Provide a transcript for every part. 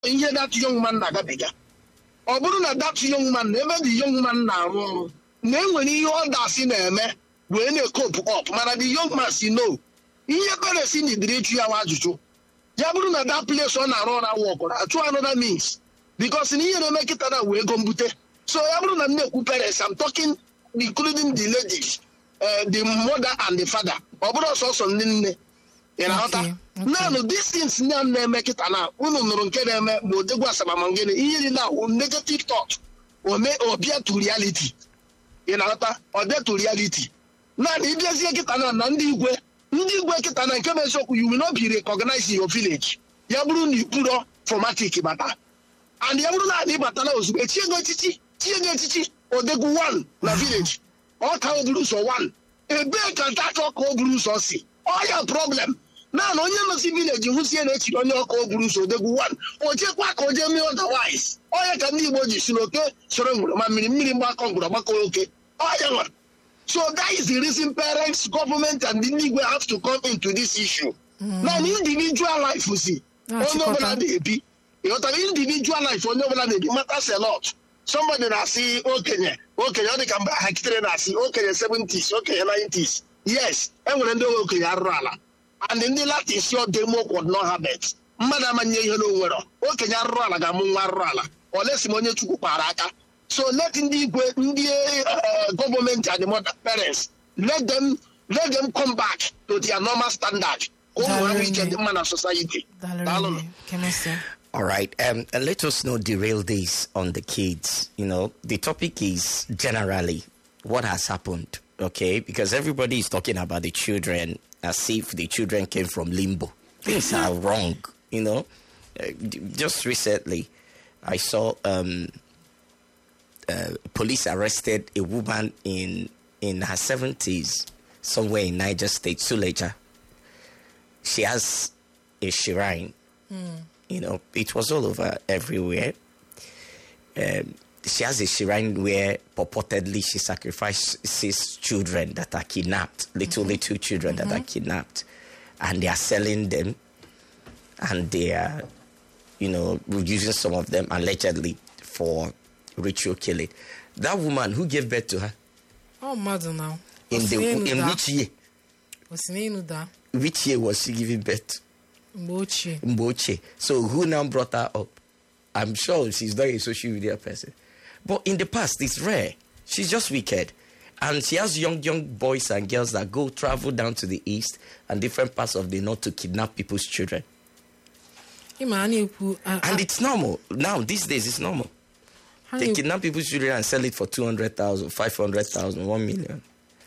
ihe that young man na-agabiga ọ bụrụ na that young man na ebe the young man na-arụ ọrụ na enwere ihe ọ dasị na-eme wee na-ekopu up mana the young man si no ihe paresi nidiri ịjụ ya nwa ajụjụ ya bụrụ na that place ọ na-arụ ọrụ awụ ọkụrụ achụ another means because na ihe na-eme kịta na wee ego mbute so ya bụrụ na m na-ekwu parents I'm talking including the ladies uh, the mother and the father ọ bụrụ ọsọsọ ndị nne ị na-aghọta Okay, okay. naanị distance na na-eme kịta na unu nụrụ nke na-eme ma odegwu asabamangene ihe dị na wụ negative thought ome ọbịa to reality ị na-aghọta ọbịa to reality naanị ịbịazie kịta na na ndị igwe ndị igwe kịta na nke bụ eziokwu you will not be recognized in your village ya bụrụ na iburo formatic bata and ya bụrụ na anyị batala ozugbo echie gị echichi chie gị echichi odegwu one na village ọ ka o buru ụzọ one ebee ka ntachọ ka o buru ụzọ si ọya problem naanị onye nọsi vileji hụsie na echiri onye ọka o buru ụzọ odegwu one o chekwa ka o jee mee otherwise ọya ka ndị igbo ji si n'oke soro ngwụrụ ma mmiri mmiri mgbakọ ngwụrụ gbakọ oke ọya nwere So that is the reason parents, government, and the league have to come into this issue. Now, individual life, you see, That's onye ọbụla important. na-ebi ịghọtara individual life onye ọbụla na-ebi matters a lot. Somebody na-asị okenye okenye ọ dị ka mgbe ha kitere na-asị okenye 70s okenye 90s yes enwere ndị okenye arụrụ ala and ndị latin si ọdemo kwod no habet mmadụ amanye ihe na onwero okenye arụrụ ala ga-amụ nwa arụrụ ala olesi ma onye chukwu kpara aka so let ndị igwe ndị uh, gọọmenti and the mother parents let them let them come back to their normal standard ka ụmụ ha nwee ike dị mma na society Daalụnụ. Daalụ Kemesi. All right. Um, and let us not derail this on the kids. You know, the topic is generally what has happened, okay? Because everybody is talking about the children as if the children came from limbo. Things are wrong, you know. Uh, d- just recently, I saw um, uh, police arrested a woman in in her seventies somewhere in Niger State, Suleja. She has a shrine you know, it was all over everywhere. Um, she has a shrine where purportedly she sacrifices children that are kidnapped, little, little children that are kidnapped, and they are selling them, and they are, you know, using some of them allegedly for ritual killing. That woman who gave birth to her Ọ mmadụ na. in the in which year? O si n'elu daa Which year was she giving birth? mgbe ochie. Mboche. So who now brought her up? I'm sure she's not a social media person. But in the past, it's rare. She's just wicked. And she has young, young boys and girls that go travel down to the east and different parts of the north to kidnap people's children. Ịma a na-ekwu a- And a- it's normal. Now, these days, it's normal. ha They na-ekwu- kidnap people's children and sell it for 200,000, 500,000, 1 million.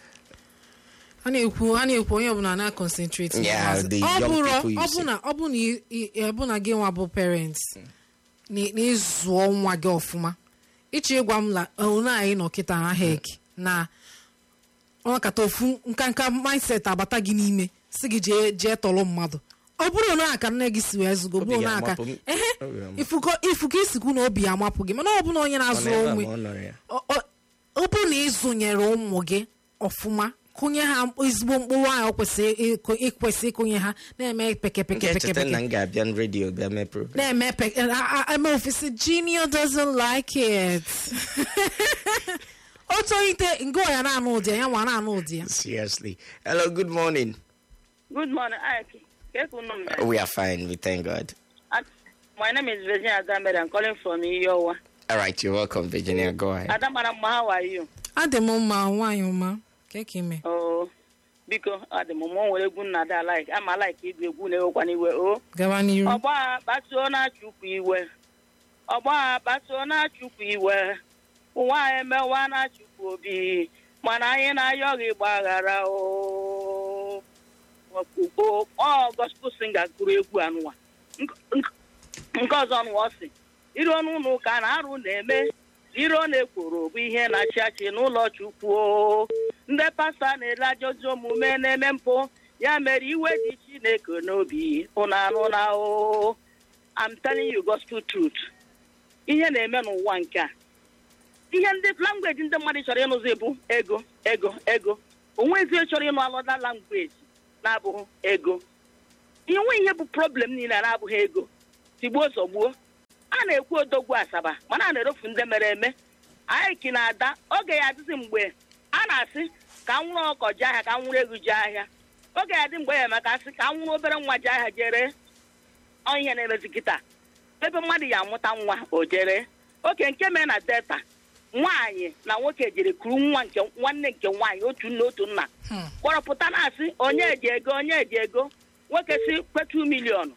a na-ekwu a na-ekwu onye ọbụla na-concentrate na Yeah, ụmụazị. the ọ young bụrụ people you ọ bụ na ọ bụ na ị- ị- ọ bụ na gị nwa bụ parents na na ịzụọ nwa gị ọfụma ịchọ ịgwa m la one anyị nọ kịta na hek na ọnakata ofu nkanka mindset abata gị n'ime si gị jee jee tọrọ mmadụ ọ bụrụ na aka nne gị si wee zụgo Obi bụrụ gị na aka amapụ m. ehe Obi amapụ. ifuko ifuko isikwu na obi ya amapụ gị mana ọ bụ na onye na-azụ Ọ onwe na-ebe a ma ọ nọrọ ya. ọ ọ- ọ bụ na ịzụnyere ụmụ gị ọfụma kụnye ha ezigbo mkpụrụ ahụ kwesịrị ịkụ- ịkwesị ịkụnye ha na-eme peke M peke peke ga-echeta na peke m ga-abịa n redio bịa mee program. na-eme peke a- a- eme ofesi junior doesn't like it o tolite nke ya na-anụ ụdị ya ya nwa na-anụ ụdị ya Seriously. Hello, good morning. Good morning, Ike. Yes, good morning. We are fine, we thank God. Uh, My name is Virginia Adambed. I'm calling from Iyowa. All right, you're welcome, Virginia. Go ahead. Adamara, how are you? adị m mma nwaanyị ọma ka ka ime Oh, biko adị m mụ nwere egwu nna ada like ama like igwu egwu na-ewekwana iwe o gaba n'iru ọgba a kpasuo na-achụkwu iwe ọgba a kpasuo na-achụkwu iwe ụwa a emewa na-achụkwu obi mana anyị na-ayọghị gbaghara o Okpukpo, ọ gospel singer gụrụ egwu anụwa Nk- nk- nke ọzọ nụwa ọ sị iru ọnụ ụlọ ụka na arụ na-eme iro na-ekworo bụ ihe na-achị achị n'ụlọ chukwu o. ndị pasta na-ele ajọzi omume na-eme mpụ ya mere iwe dị chineke n'obi ụnụ anụ na o I'm telling you gospel truth ihe na-eme n'ụwa nke a ihe ndị langweji ndị mmadụ chọrọ ịnụzi bụ ego ego ego onwezi chọrọ ịnụ alọda langweji na-abụghị ego inwe ihe bụ problem niile na-abụghị ego tigbuo zọgbuo a na-ekwu odogwu asaba mana a na-erofu ndị mere eme anyị ki na ada oge ya adịzi mgbe a na-asị ka m nwụrụ ọkọ ji ahịa ka m nwụrụ ego ji ahịa oge ya dị mgbe ya eme ka asị ka m nwụrụ obere nwa ji ahịa jere ọ ihe na-emezi kịta ebe mmadụ ya amụta nwa o jere oke nke mee na delta nwaanyị na nwoke jere kuru nwa nke nwanne nke nwaanyị otu nna otu nna Hmm. kpọrọpụta na-asị onye eji ego onye eji ego nwoke si kwetu miliọnụ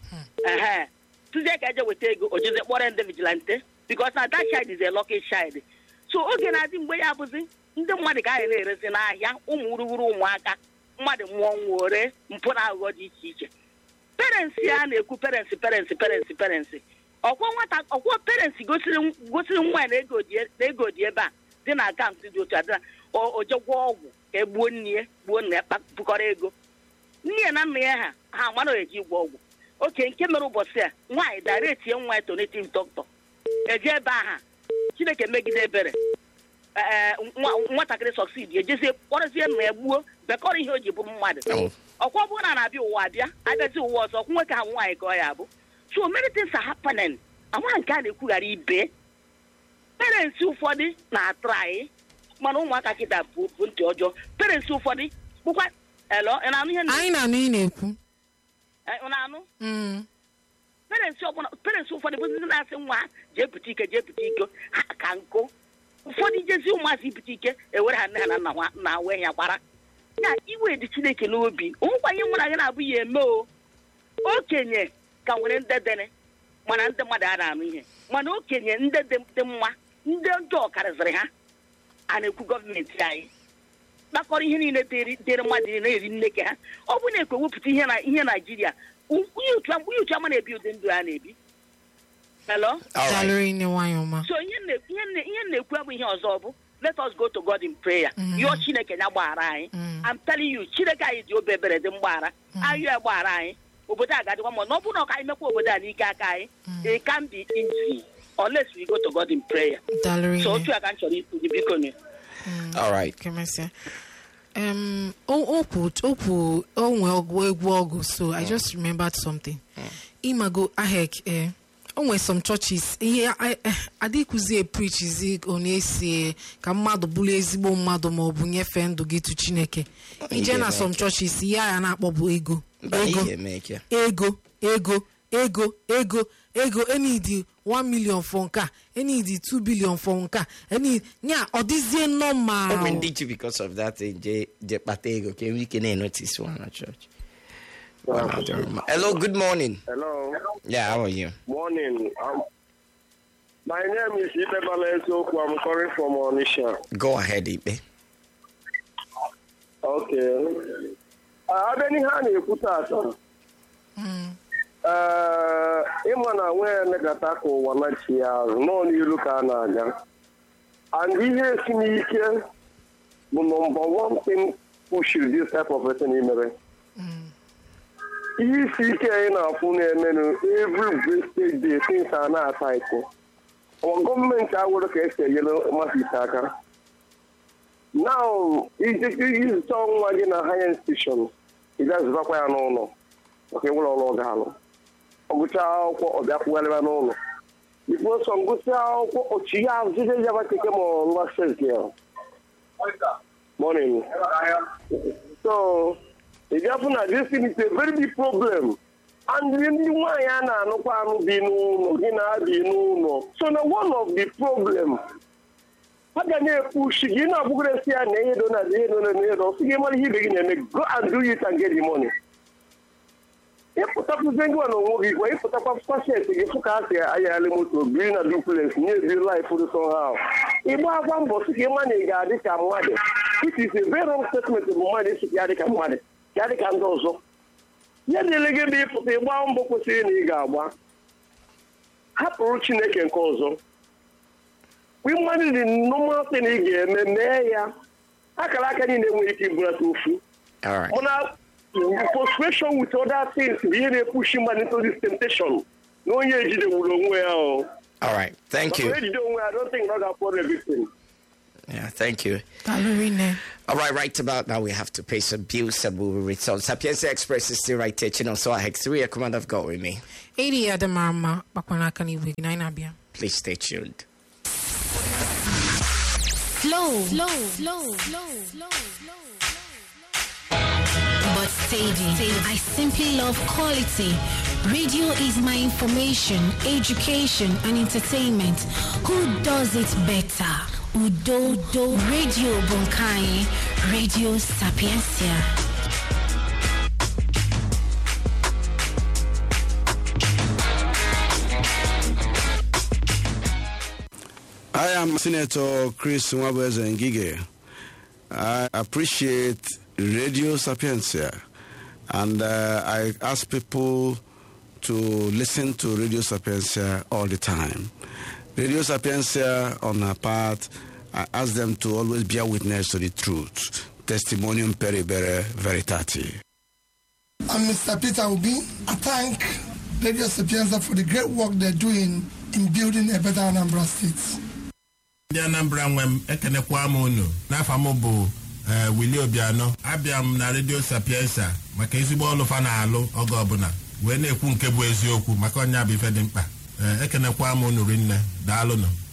ehe tụzie ka eje weta ego o jeze kpọrọ ndị vigilante because na that child is a lucky child so oge na-adị mgbe ya bụzi ndị mmadụ ka anyị na-erezi n'ahịa ụmụ wuruwuru ụmụaka mmadụ mụọ nwa ore mpụ na aghụghọ dị iche iche parents ya na-ekwu parents parents parents parents ọkwọ nwata ọkwọ parents gosiri gosiri nwa ya na ego dị na ego dị ebe a dị na akaụntụ dị otu a dị na o o je gwọọ ọgwụ ka e gbuo nne ya gbuo nna ya kpakpụkọrọ ego nne ya na nna ya ha ha mara eji ịgwọ ọgwụ oke nke mere ụbọchị a nwaanyị daretie nwa ya tonative doctor eje ebe aha chineke megide ebere ee nwa- nwatakịrị sọksid ejezie kpọrọzie nna ya gbuo bekọrọ ihe o ji bụrụ mmadụ Oh. ọkwa ọ bụrụ na na-abịa ụwa abịa abịazi ụwa ọzọ ọkwụ nwoke ha nwaanyị ka ọ ya bụ so many things are happening ama nke a na-ekwughara ibe parents ụfọdụ na-atụ anyị mana ụmụaka kịta bụ bụ ntị ọjọọ parents ụfọdụ bụkwa elo ị na-anụ ihe anyị na-anụ ị na-ekwu ị na-anụ Mm. parents ọbụla parents ụfọdụ bụ ndị na-asị nwa ha jee pụta ike jee pụta ike ha ka nkụ ụfọdụ jezi ụmụazị pụta ike ewere ha nne ha na nna ha na wee ya gbara ya iwe dị chineke n'obi onwekwanye mụ na gị na-abụ ya eme o okenye ka nwere ndị dene mana ndị mmadụ a na-anụ ihe mana okenye ndị dị dị mma ndị ọjọọ karịzịrị ha a na-ekwu gọọmenti anyị kpakọrọ ihe niile dịrị dịrị mmadụ na-eri nneke ha ọ bụ na-ekwe wepụta ihe na ihe naijiria onye otu onye otu ama na-ebi ụdị ndụ a na-ebi hello All right. dalụrụ nne nwanyị ọma so ihe m na- ihe m na- ihe m na-ekwu abụ ihe ọzọ bụ let us go to God in prayer Mhm. yọọ chineke ya gbaghara anyị Mm. I'm telling you chineke anyị dị obi ebere dị mgbaghara ayọ ya gbaghara anyị obodo a ga-adịkwa mma na ọ bụrụ na ọ ka anyị mekwa obodo a n'ike aka anyị it can be easy unless we go to God in prayer dalụrụ so nne otu a ka m chọrọ ikwu gị biko nụ All right. kemesịa um o kwu o kwu o nwe ọgwụ egwu ọgụ so i just remembered something imago ahek eh o nwere some churches ihe adịkwuzi preachizi ọ na-esi ka mmadụ bụrụ ezigbo mmadụ ma ọ bụ nyefee ndụ gị tu chineke ije na some churches ihe a ya na-akpọ bụ ego Mba, ego ihe make ya. ego ego ego ego ego enidi 1 million for nke a enidi 2 billion for nke a eni nya ọ dịzie nnọọ ma Oh, when did you because of that thing? Je, je kpata ego. Can we can notice one at church? One out there. Hello, good morning. Hello. Yeah, how are you? Morning. Um, my name is Ibe Balensoku. I'm calling from Onisha. Go ahead, Ibe. Okay. Uh, abịa n'ihe a na-ekwu taata ee ịma na nwee negata ka ụwa nachi ya azụ nọọ n'iru ka a na-aga and ihe esi n'ike bụ number one thing pushiri this type of person imere ihe isi ike anyị na-afụ na-emenụ every wasted day things a na-ata iko ọwa gọọmenti awụrụ ka esi enyere mmasị aka now izụta nwa gị na higher institution ị ga-azụtakwa ya n'ụlọ maka enwere ọrụ ọ ga-alụ ọ gụchaa akwụkwọ ọ bịa kwugharịba n'ụlọ bifo sọ ngụsị akwụkwọ ochi ya azụzie ya keke ma nwa sesi ya morning so ị bịafụ na this thing is a very big problem and ndị nwaanyị a na-anụkwa anụ bi n'ụlọ gị na-abi n'ụlọ so na one of the problem a ga na-epushi gị na-abụgoresi ya na ihe do na ihe do na ihe do sị gị mara ihe ibe gị na-eme go and do it and get the money ịpụtakwuzie ngị na onwe gị gwa ịpụtakwa pashet gị fụ ka ha si ayagharị moto biri na duplex nye ezi laif dị somehow ịgba akwa mbọ sị ka ịma na ị ga-adị ka mmadụ it is a very wrong statement bụ mmadụ isi ka ya dị ka mmadụ ka ya dị ka ndị ọzọ ya dịle gị bụ ịpụta ịgba mbọ kwesịrị na ị ga-agba hapụrụ chineke nke ọzọ mmadụ dị normal thing ị ga-eme mee ya akara aka niile nwere ike ibulata ofu All right. mana frustration with other things bụ ihe na-epushi mmadụ into this temptation na onye ejidewuru onwe ya o All right. Thank maka you. na ejide onwe ya I don't think na ọ ga-akpọrọ everything Yeah, thank you. Dalurine. All right, right about now we have to pay some bills and we will return. Sapienza Express is still right there. Chino, so I hex three. A command of God with me. 80 Adamarama, Bakwanaka Niwi, Nainabia. Please stay tuned. Slow, slow, slow, slow, slow, But steady. I simply love quality. Radio is my information, education, and entertainment. Who does it better? Udo, do, Radio Bunkai, Radio Sapiencia. I am Senator Chris Nwabweze Ngige. I appreciate Radio Sapiencia and uh, I ask people to listen to Radio Sapiencia all the time. Radio Sapiencia, on our part, I ask them to always bear witness to the truth. Testimonium peribere veritati. I'm Mr. Peter Obi. I thank Radio Sapienza for the great work they're doing in building a better Anambra State. ndị anambra nwe m ekenekwa m unu n'afọ m bụ eh, Willie Obiano abịa m na redio sapiensa maka ezigbo ọlụ fa na-alụ oge ọbụla wee na-ekwu nke bụ eziokwu maka ọnya bụ ife dị mkpa Eh, ekenekwa m unu rinne daalụnụ